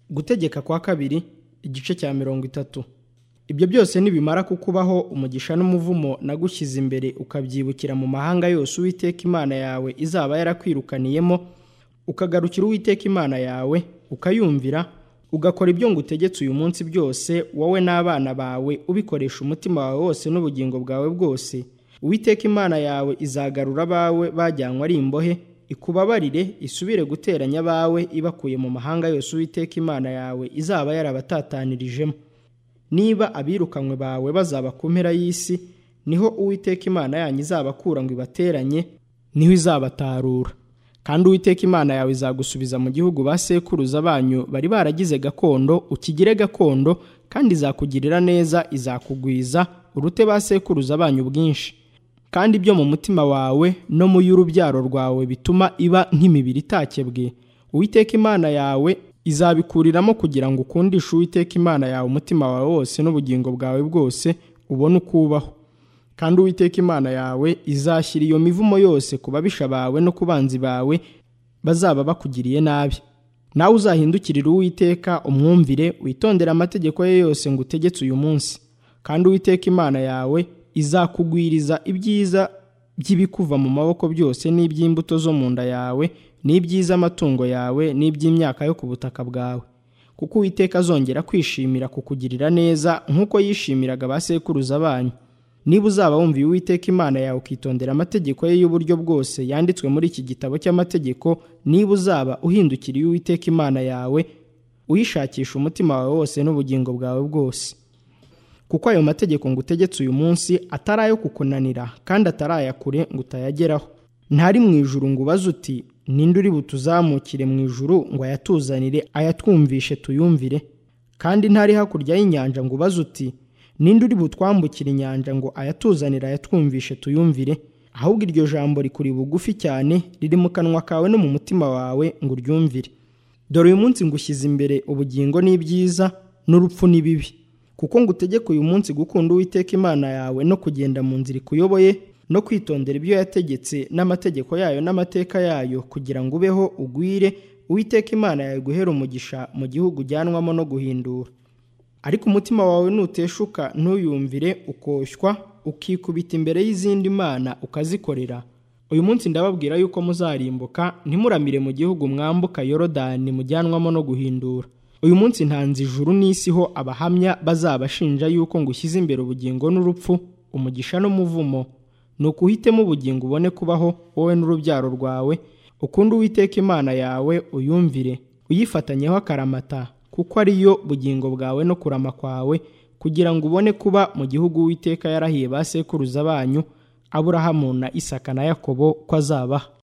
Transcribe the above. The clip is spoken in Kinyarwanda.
gutegeka kwa kabiri igice cya mirongo itatu ibyo byose nibimara kukubaho umugisha n'umuvumo nagushyize imbere ukabyibukira mu mahanga yose uwiteka imana yawe izaba yarakwirukaniyemo ukagarukira uwiteka imana yawe ukayumvira ugakora ibyo ngutegetse uyu munsi byose wowe n'abana bawe ubikoresha umutima wawe wose n'ubugingo bwawe bwose uwiteka imana yawe izagarura abawe bajyanywe ari imbohe ikubabarire isubire guteranya abawe ibakuye mu mahanga yose uwiteka imana yawe izaba yarabatatanyirijemo niba abirukanywe bawe bazaba ku mpera y'isi niho uwiteka imana yanyu izabakura ngo ibateranye niho izabatarura kandi uwiteka imana yawe izagusubiza mu gihugu ba sekuruza banyu bari baragize gakondo ukigire gakondo kandi izakugirira neza izakugwiza urute ba sekuruza banyu bwinshi kandi ibyo mu mutima wawe no mu y'urubyaro rwawe bituma iba nk'imibiri itakebwe uwiteka imana yawe izabikuriramo kugira ngo ukundishe uwiteka imana yawe umutima wawe wose n'ubugingo bwawe bwose ubone uko ubaho kandi uwiteka imana yawe izashyira iyo mivumo yose ku babisha bawe no ku banzi bawe bazaba bakugiriye nabi nawe uzahindukirire uwiteka umwumvire witondere amategeko ye yose ngo utegetse uyu munsi kandi uwiteka imana yawe izakugwiriza ibyiza by'ibikuva mu maboko byose n'iby'imbuto zo mu nda yawe n'iby'iz'amatungo yawe n'iby'imyaka yo ku butaka bwawe kuko uwiteka azongera kwishimira kukugirira neza nk'uko yishimiraga ba sekuruza banyu niba uzaba wumviye uwiteka imana yawe ukitondera amategeko ye y'uburyo bwose yanditswe muri iki gitabo cy'amategeko niba uzaba uhindukiriye uwiteka imana yawe uyishakisha umutima wawe wose n'ubugingo bwawe bwose kuko ayo mategeko ngo utegetse uyu munsi atari ayo kukunanira kandi atari aya kure ngo utayageraho ntari mu ijuru ngo ubaze uti ninde uri butuzamukire mu ijuru ngo ayatuzanire ayatwumvishe tuyumvire kandi ntari hakurya y'inyanja ngo ubaze uti ninde uri butwambukire inyanja ngo ayatuzanire ayatwumvishe tuyumvire ahubwo iryo jambo rikuri bugufi cyane riri mu kanwa kawe no mu mutima wawe ngo uryumvire dore uyu munsi ngushyize imbere ubugingo n'ibyiza n'urupfu n'ibibi kuko ngo utegeke uyu munsi gukunda uwiteka imana yawe no kugenda mu nzira ikuyoboye no kwitondera ibyo yategetse n'amategeko yayo n'amateka yayo kugira ngo ubeho ugwire uwiteka imana yawe guhera umugisha mu gihugu ujyanwamo no guhindura ariko umutima wawe nuteshuka ntuyumvire ukoshywa ukikubita imbere y'izindi mana ukazikorera uyu munsi ndababwira yuko muzarimbuka ntimuramire mu gihugu mwambuka yorodani mujyanwamo no guhindura uyu munsi ntanze ijuru n'isi ho abahamya bazabashinja yuko ngo ushyize imbere ubugingo n'urupfu umugisha n'umuvumo ni ukuhitemo ubugingo ubone kubaho wowe n'urubyaro rwawe ukunde uwiteka imana yawe uyumvire uyifatanyeho akaramata kuko ariyo bugingo bwawe no kurama kwawe kugira ngo ubone kuba mu gihugu uwiteka yarahiye ba sekuruza banyu aburahamu na isaka na yakobo ko azabaha